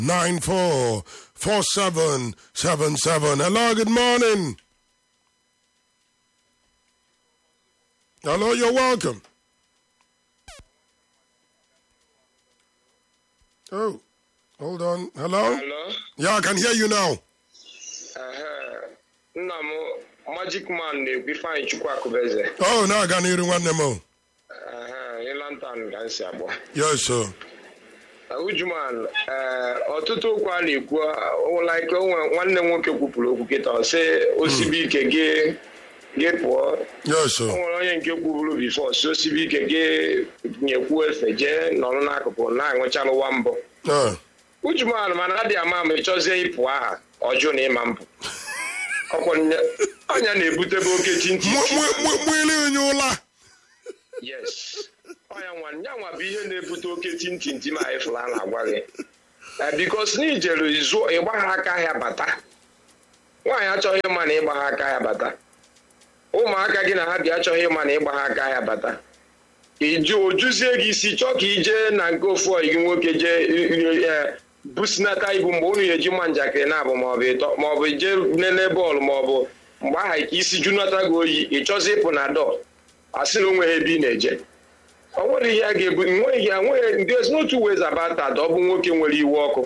944777. Hello, good morning. Hello, you're welcome. Oh, hold on. Hello? Hello? Yeah, I can hear you now. Ehe. Nna m Magic Man na-ekwu Ifeanyị Chukwu Akụbeze. Oh, now I can hear you one more. Ehe, Ịlantan ka m si agba. Yes, sir. Ujuman, ee, ọtụtụ okwu a na-ekwu uh, like onwe nwanne m nwoke kwupụrụ okwu kịta ọ sị osibi ike gị gị pụọ Yes, o sir. nwere onye nke kwuburu bifo si osibi ike gị nyekwu efe jee nọrọ n'akụkụ na-aṅụchalụwa mbụ Uh, ujuman mana adị ama ma ị chọzie ịpụ aha ọjụ na ịma mpụ ọkwa nya- ọnya na-ebutebe oke tinti mwili onye ụla. yes ọnya nwa nya nwa bụ ihe na-ebute oke tintinti ma anyị fụrụ a na-agwa gị Eh, bikos na ijere zụọ ịgba ha aka ya bata nwaanyị achọghị ịma na ịgba ha aka ya bata ụmụaka gị na ha bịa achọghị ịma na ịgba ha aka ya bata iji ojuzie gị isi chọọ ka ijee na nke ofu ọyị gị nwoke jee eh, businata ibu mgbe unu ga-eji mma njakịrị na-abụ maọbụ ịtọ maọbụ jee nene bọọlụ maọbụ mgbe aha ka isi junata gị oyi ị chọzi ịpụ na dọ asị na onweghị ebe ị na-eje o nwere ihe a ga-ebu nweghị ya nweghị there's no two ways about that ọ bụ nwoke nwere iwe ọkụ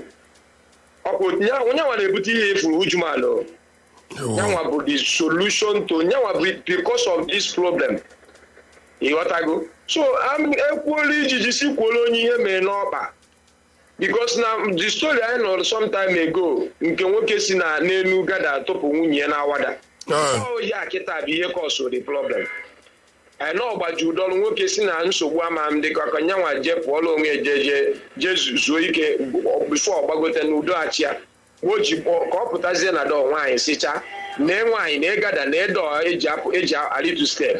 ọkụ onye nwa na-ebute ihe efuru ujumanụ nyanwa bụ the solution to nyanwa bụ because of this problem ịghọtago so am- ekwuola ijiji si kwuola onye ihe mere n'ọkpa because na the story anyị nọrọ sometime ago nke nwoke si na n'elu gada tụpụ nwunye ya na-awada Uh, ọ ya kịta bụ ihe kọsụ the problem na ọgbaji ụdọrụ nwoke si na nsogbu ama m dịka ka nyanwa jee pụọla onwe ya jee jee jee zu- zuo ike bifo ọgbagote n'udo achị ya o ji kpọ- ka ọ pụtazie na dọọ nwaanyị sịcha nee nwaanyị na ịgada na ịdọ eji apụ eji alitu step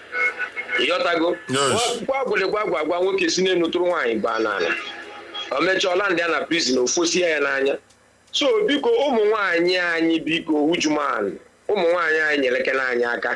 ịghọtago Yes. gwa gwụlịgwa gwa gwa nwoke si n'elu tụrụ nwaanyị baa n'ala o mechaa ndị a na prison ofosie ya n'anya so biko ụmụ nwaanyị anyị biko ujuman ụmụ nwaanyị anyị nyelekena anyị aka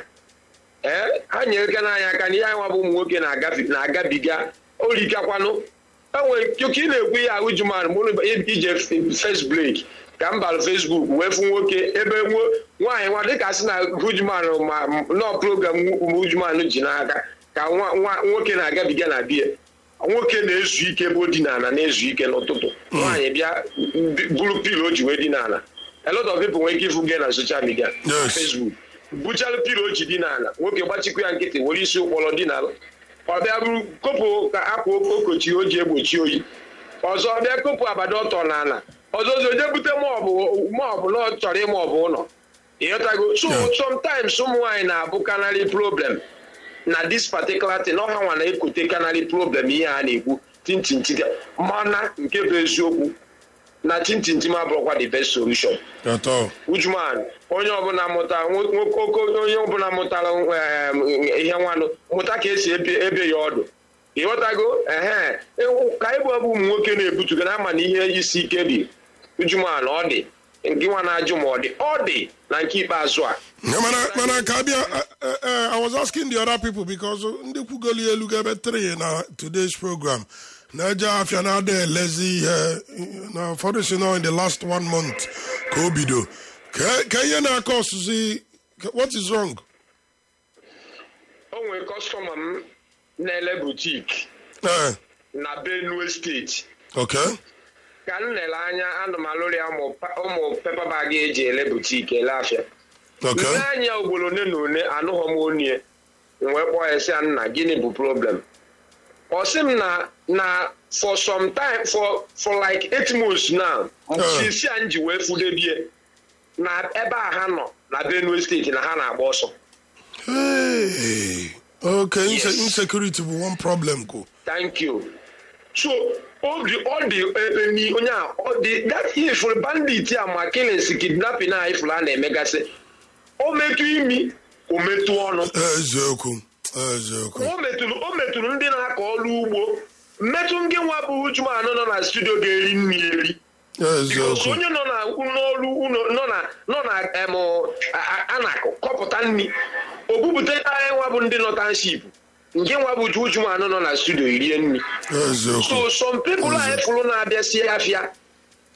ee ha nyelekena anyị aka na ihe anyị nwa bụ ụmụ nwoke na-agabi- na-agabiga orikakwanụ enwere ka ị na-ekwu ihe ahụ ujuman mụrụ ije first break ka m bara facebook wee fụ nwoke ebe nwo- nwaanyị nwa dịka sị na ujuman ma nọ program ujuman ji n'aka ka nwa- nwa- nwoke na-agabiga na bie nwoke na-ezu ike bụ dinala na-ezu ike n'ụtụtụ nwaanyị bịa bi- buru pilo o ji wee dinala a lot of people nwere ike ịfụ gị na social media Yes. facebook buchara pilo o ji dinala nwoke gbachikwa ya nkịtị were isi ụkpọrọ dinala ọ bịa bụrụ kopụ ka akwa okochi o ji egbochi oyi ọzọ ọ bịa kopụ abada ọtọ n'ala ọzọ ọzọ je bute maọbụ maọbụ na ọ chọrọ ịma ọbụ ụlọ ịghọtago so Yeah. sometimes ụmụ nwaanyị na-abụkanarị problem na this particular thing ọha nwa na-ekote kanarị problem ihe a na-ekwu tintinti mana nke bụ eziokwu na tintinti ma bụrụkwa the best solution at all. ujuman onye ọbụla mụta nwo- nwoke oke- onye ọbụla mụtara em, ihe nwanụ mụta ka esi ebe ebe ya ọdụ ịghọtago ehe ewu- ka ịbụ ọbụ ụmụ nwoke na-ebutuga na ama na ihe isi ike dị ujuman ọ dị nke nwa na-ajụ ma ọ dị ọ dị na nke ikpeazụ a Yeah, mana mana ka abịa uh, uh, uh, I was asking the other people because ndị kwugoli elu ebe three na today's program na-eje afịa na-ada elezi ihe na ụfọdụ si nọ in the last one month ka o bido ka ka ihe na-akọ ọsụzi ka- what is wrong? o nwere kọstọma m na-ele butik Eh, na benue steeti okay. ka m lere anya anụmalụrụ ya ụmụ pa- ụmụ pepa bag eji ele butik ele afịa Okay. nne anya ugboro one na one anụghọ m onye m wee kpọọ ya sị ya nna gịnị bụ problem ọ sị m na na for some time for for like eight months now Uh. sisi a m ji wee fudebie na ebe a ha nọ na benue steeti na ha na-agba ọsọ Hey. Okay, inse Yes. insecurity bụ one problem ko. thank you so ọ dị ọ dị ebe ni onye a ọ dị that ifuru bandit a ma killings kidnapping a ifuru a na-emegasị o metụ imi o metụ ọnụ Eziokwu. Eziokwu. o metụrụ o metụrụ ndị na-akọ ọrụ ugbo mmetụ ndị nwa bụ ujumanụ nọ na studio ga-eri nri eri Because Eziokwu. onye nọ na n'ọrụ ụlọ nọ na nọ na em a- a- anakụ kọpụta nri o bupụta anyị nwa bụ ndị nọ township nke nwa bụ ujumanụ nọ na studio rie nri Eziokwu. so some people anyị fụrụ na-abịa sie afịa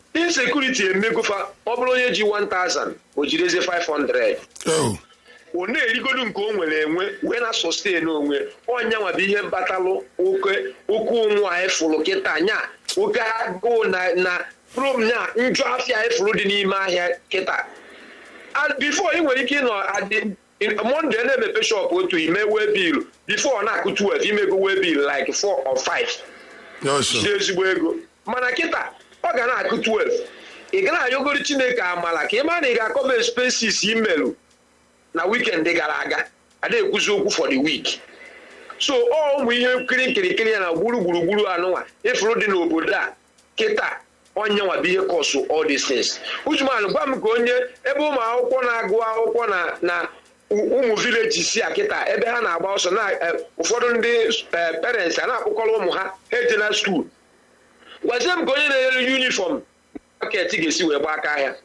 insekuriti emegofa ọ bụrụ onye ji 1000 o jirezi 500 Oh. ọ na-erigodu nke o nwere enwe wee na sustain onwe ọnyanwa bụ ihe batalụ oke oke ụnwụ a efụrụ kịta nya oke agụụ na na prom nya njọ afịa efụrụ dị n'ime ahịa kịta and before ị nwere ike ịnọ adị monde na-emepe shop otu ime wee bil before ọ na-akụ 12 imego wee bil like 4 or 5 Yes, sir. ji ezigbo ego mana kịta ọ ga na-akụ 12 ị ga na-ayọgoro chineke amala ka ị mara na ị ga-akọba expenses imelụ na weekend gara aga a na-ekwuzi okwu for the week so ọ ụmụ ihe nkiri nkirikiri ya na gburu gburugburu anụnwa ịfụrụ dị n'obodo a kịta onye nwa bụ ihe kọsụ all these things ujuman gwa m ka onye ebe ụmụ akwụkwọ na-agụ akwụkwọ na na u- ụmụ vileji si a kịta ebe ha na-agba ọsọ na eh, ụfọdụ ndị eh, parents a na-akpụkọrọ ụmụ ha ha ejela skuul gwazie m ka onye na-ere yunifọm maket ga-esi wee gba aka ahịa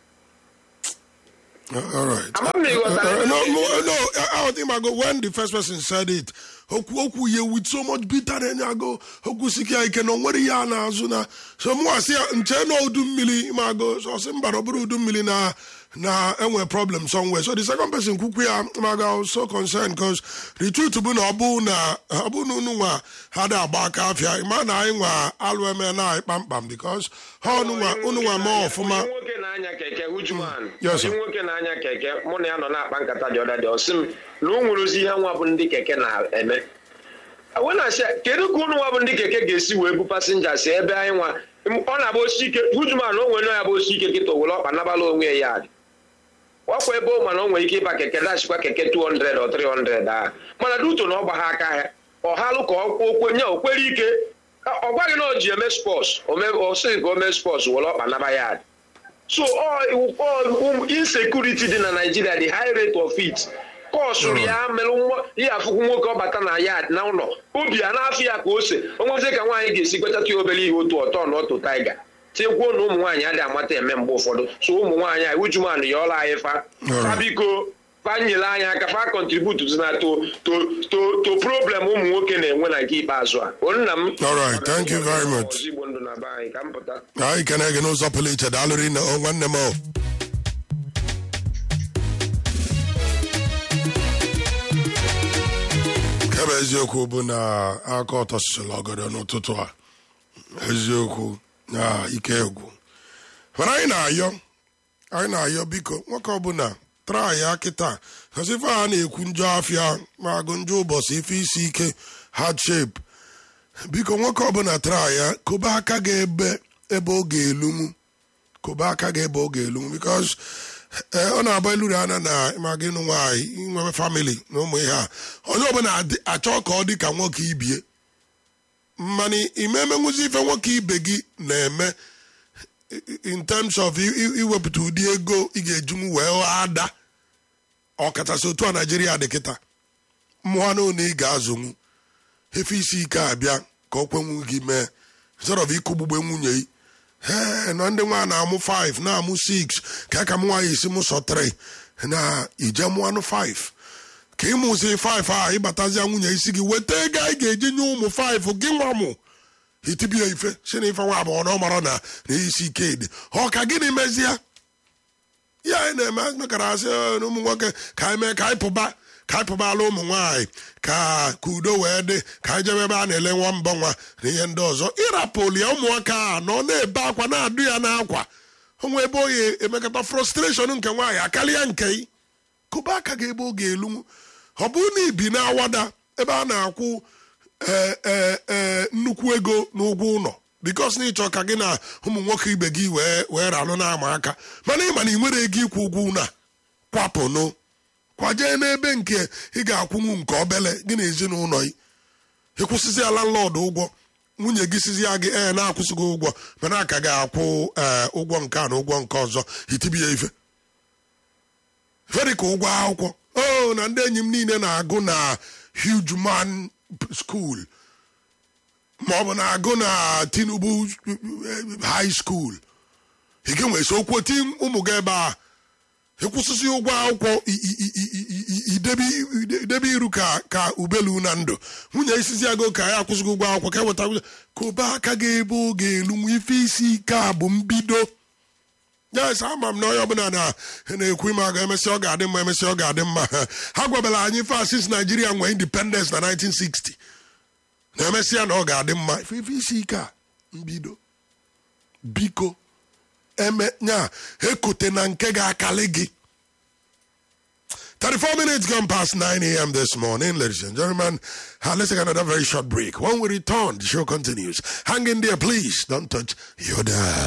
All right. Ama m na ị ghọtara. Uh, no, no, no. I, I think I go when the first person said it. Okwu okwu ye with so much bitterness. I go okwu siki I can nwere ya na azụ na so mụ asị ya nche na udu mmiri ma go so sị mba na ọ bụrụ udu mmiri na na enwe problem somewhere. So the second person kwukwu ya ma go I was so concerned because the truth bụ na ọ bụ na ọ bụ na unu nwa ha da agba aka afịa ịma na anyị nwa alụ eme na anyị kpamkpam because ha unu nwa unu nwa mee ọfụma. Onye nwoke na-anya keke Ujuman Yes, sir. onye nwoke na-anya keke mụ na ya nọ na-akpa nkata dị ọda dị ọsị m na o nwere ozi ihe nwa bụ ndị keke na-eme wee na-asị ya, kedu ka ụnụ nwa bụ ndị keke ga-esi wee bu pasenja si ebe anyị nwa ọ na-agba osi ike Ujuman o nwere ya bụ osi ike kịta were ọkpa nabala onwe ya adị ọkwa ebe ọ mana o nwere ike ịba keke dachikwa keke 200 or 300 a mana duto na ọ gba ha aka ya ọ halụ ka ọ kwenye o kwere ike ọ gwaghị na o ji eme spọs ọ sịghị ka o mee spọs were ọkpa naba ya adị so all, all insecurity dị na Nigeria the high rate of it kọsụrụ ya mere nwa ihe afụkwu nwoke ọbata na yard na ụlọ obi a na-afụ ya ka ose onwezi ka nwaanyị ga-esi kwetata ya obere ihe otu ọtọ na otu taiga tikwuo na ụmụ nwaanyị adịghị amata eme mgbe ụfọdụ so ụmụ nwaanyị anyị ujumanụ ya ọla anyị fa fa biko fa nyere anyị aka fa kọntributu na to to to to problem ụmụ nwoke na-enwe na nke ikpeazụ a o nna m All right, thank you very much. Ọzọ Igbo ndụ na be anyị ka m pụta anyị kene gị n'ụzọ pụrụ iche daalụrị na o nwanne m o kebe eziokwu bụ na aka ọtọ sịsịla ọgọdọ n'ụtụtụ a eziokwu na ike egwu mana anyị na-ayọ anyị na-ayọ biko nwoke ọbụla traa ya kịta kasi ife a na-ekwu njọ afịa ma agụ njọ ụbọchị ife isi ike hardship biko nwoke ọbụla traa ya kobe aka gị ebe ebe ọ ga-elunwu kobe aka gị ebe ọ ga-elunwu bikos ọ na-agba eluru anya na ma gị nụ nwaanyị inwebe famili na ụmụ ihe a onye ọbụla adị- achọ ka ọ dị ka nwoke ibie mana imemenwuzi ife nwoke ibe gị na-eme in terms of i- i- iwepụta ụdị ego ị ga-ejunwu wee ghọọ ada ọkachasị otu a naijiria dị kịta mmụọ na one ị ga-azụnwu efe isi ike abịa ka ọ kwenwu gị mee instead of ịkụgbugbe nwunye yi ee na ndị nwa na-amụ 5 na-amụ 6 ka aka m nwaanyị esi mụ sọ 3 na ije mụanụ 5 ka ịmụzi 5 a ịbatazia nwunye isi gị weta ego anyị ga-eji nye ụmụ 5 gị nwa mụ itibia ife si na ife nwa abụọ na ọ mara na na isi ike dị ọ ka gịnị mezie ya anyị na-eme mekara asị "Ee, na ụmụ nwoke ka anyị mee ka anyị pụba ka anyị pụbala ụmụ nwaanyị ka ka udo wee dị ka anyị jebe ebe a na-ele nwa mbọ nwa na ihe ndị ọzọ ịrapụli ya ụmụaka a nọ na-ebe akwa na-adụ ya n'akwa onwe ebe oyi emekọta frustration nke nwaanyị akarịa nke ị kụba aka gị ebe ọ ga-elu ọ bụrụ na ibi na-awada ebe a na-akwụ ee ee ee nnukwu ego n'ụgwọ ụlọ bikos na ịchọ ka gị na ụmụ nwoke ibe gị wee wee ralụ na-ama aka mana ịma na ị nwere ego ịkwụ ụgwọ ụlọ a kwapụnụ kwajee n'ebe nke ị ga-akwụnwu nke obele gị na ezinụlọ gị ịkwụsịzịa landlord ụgwọ nwunye gị sizia gị ee na-akwụsịghị ụgwọ mana aka ga-akwụ ee ụgwọ nke a na ụgwọ nke ọzọ itibi ya ife ferika ụgwọ akwụkwọ o na ndị enyi m niile na-agụ na huge man school ma ọ bụ na-agụ na tinubu high school ị ga nwesi okwu oti ụmụ gị ebe a ịkwụsịsị ụgwọ akwụkwọ i- i- i- i- i- i- idebe idebe iru ka ka ubelu na ndụ nwunye isizi agụ ka ya akwụsịghị ụgwọ akwụkwọ ka eweta ka ụba aka gị ebe ọ ga-elu nwa ife isi ike a bụ mbido yes ama m na onye ọbụla na na-ekwu ime aga emesị ọ ga-adị mma emesị ọ ga-adị mma ha gwabara anyị fa since Nigeria nwee independence na 1960 na emesịa na ọ ga-adị mma ife ife isi ike a mbido biko eme nya ekote na nke ga-akali gị 34 minutes gone past 9 a.m. this morning, ladies and gentlemen. Uh, let's take another very short break. When we return, the show continues. Hang in there, please. Don't touch your dial.